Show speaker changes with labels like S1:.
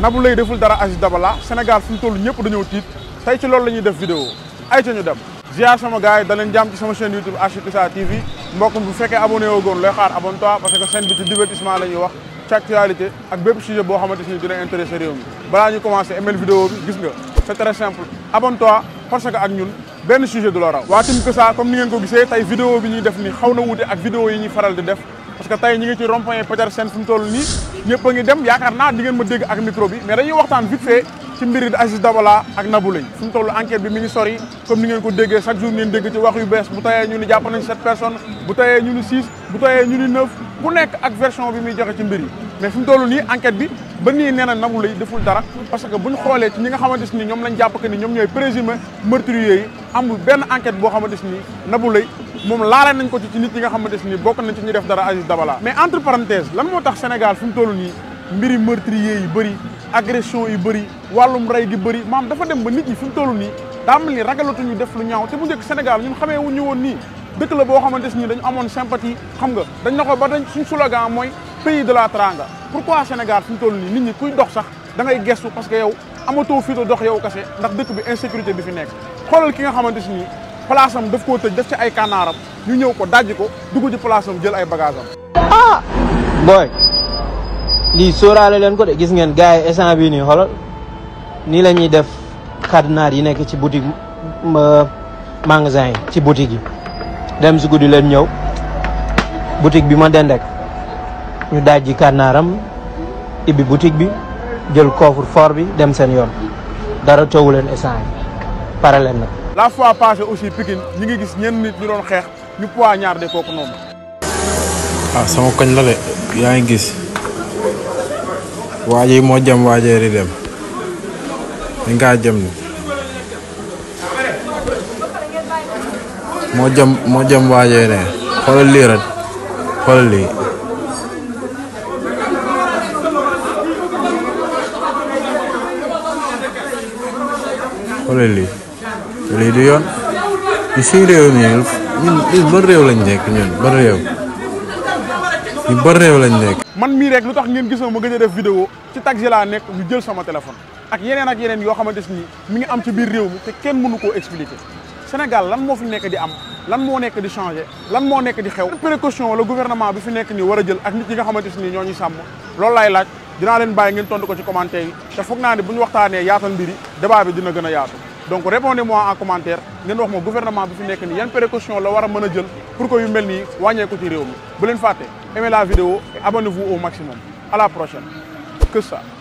S1: Nabou Leye deful dara Aziz Dabala Sénégal fu mu toll ñëpp dañoo tiit tey ci loolu la ñuy def vidéo ay ca ñu dem ziar sama gars yi da leen jàmm ci sama chaîne YouTube Ashikiza TV mbokk bu fekkee abonné woo goon looy xaar abonne-toi parce que chaîne bi ci divertissement la ñuy wax ci actualité ak bépp sujet boo xamante ni dina intéressé réew mi balaa ñu commencé email vidéo bi gis nga c'est très simple abonne-toi parce que ak ñun benn sujet du la raw waa Team Kesa comme ni ngeen ko gisee tey vidéo bi ñuy def ni xaw na wuute ak vidéo yi ñuy faral di def parce que tey ñi ngi ci rond-point Petersen fu mu toll nii ñëpp a ngi dem yaakaar naa di ngeen ma dégg ak micro bi mais dañuy waxtaan vite fait ci mbiri Aziz Dabala ak Nabou Leye fu mu toll enquête bi mi ngi sori comme ni ngeen ko déggee chaque jour ngeen dégg ci wax yu bees bu tayee ñu ni jàpp nañ sept personnes bu tayee ñu ni six bu tayee ñu ni neuf ku nekk ak version bi muy joxe ci mbir yi mais fu mu toll nii enquête bi ba nii nee na Nabou Leye deful dara parce que bu ñu xoolee ci ñi nga xamante ni ñoom lañ jàpp que ni ñoom ñooy présumé meurtrier yi amul benn enquête boo xamante ni Nabou Leye moom laale nañ ko ci ci nit ñi nga xamante ni bokk nañ ci ñu def dara Aziz Dabala mais entre parenthèses lan moo tax Sénégal fi mu toll nii mbiri meurtrier yi bëri agression yi bëri wàllum rey gi bëri maam dafa dem ba nit ñi fi mu toll nii daa mel ni ragalatuñu def lu ñaaw te bu njëkk Sénégal ñun xamee wuñu woon nii dëkk la boo xamante ni dañu amoon sympathie xam nga dañ na ko ba dañ suñ slogan mooy pays de la Teranga pourquoi Sénégal fi mu toll nii nit ñi kuy dox sax da ngay gestu parce que yow amatoo fii dox yow kase ndax dëkk bi insécurité bi fi nekk xoolal ki nga xamante ni place am daf koo tëj def ci ay kànnaaram ñu ñëw ko dajji ko dugg ci place am jël ay bagage am
S2: ah booy lii sóoraale leen ko de gis ngeen gars yi instant bii nii xoolal nii la ñuy def cadenas yi nekk ci boutique magasin yi ci boutique yi dem si guddi leen ñëw boutique bi ma dendek ñu dajji cadenaram ibbi boutique bi jël coffre fort bi dem seen yoon dara toowu leen instant yi pare leen nag
S1: la fois passée aussi Pikine ñi ngi gis ñenn nit ñu doon xeex ñu poignard de kooku noonu
S3: ah sama koñ la de yaa ngi gis waa ji moo jëm waajee di dem dañ kaa jëm ni moo jëm moo jëm waajee ne xoolal lii rek xoolal lii xoolal lii lii du yoon ñu suñu réew mi ñun ñun ban réew lañ nekk ñun ban réew ñu ban réew lañ nekk.
S1: man mii rek lu tax ngeen gisoo ma gëj a def vidéo ci taxi laa nekk ñu jël sama téléphone ak yeneen ak yeneen yoo xamante ni mi ngi am ci biir réew mi te kenn mënu koo expliquer Sénégal lan moo fi nekk di am lan moo nekk di changer lan moo nekk di xew précaution la gouvernement bi fi nekk nii war a jël ak nit ñi nga xamante ni ñoo ñuy sàmm loolu laay laaj dinaa leen bàyyi ngeen tontu ko ci commentaire yi te foog naa ne bu ñu waxtaanee yaatal mbiri débat bi dina gën a yaatu donc répondez-moi en commentaire ngeen wax ma gouvernement bi fi nekk nii yan précaution la war a mën a jël pour que yu mel nii wàññeeku ci réew mi bu leen fàtte aimez la vidéo et abonnez-vous au maximum à la prochaine que ça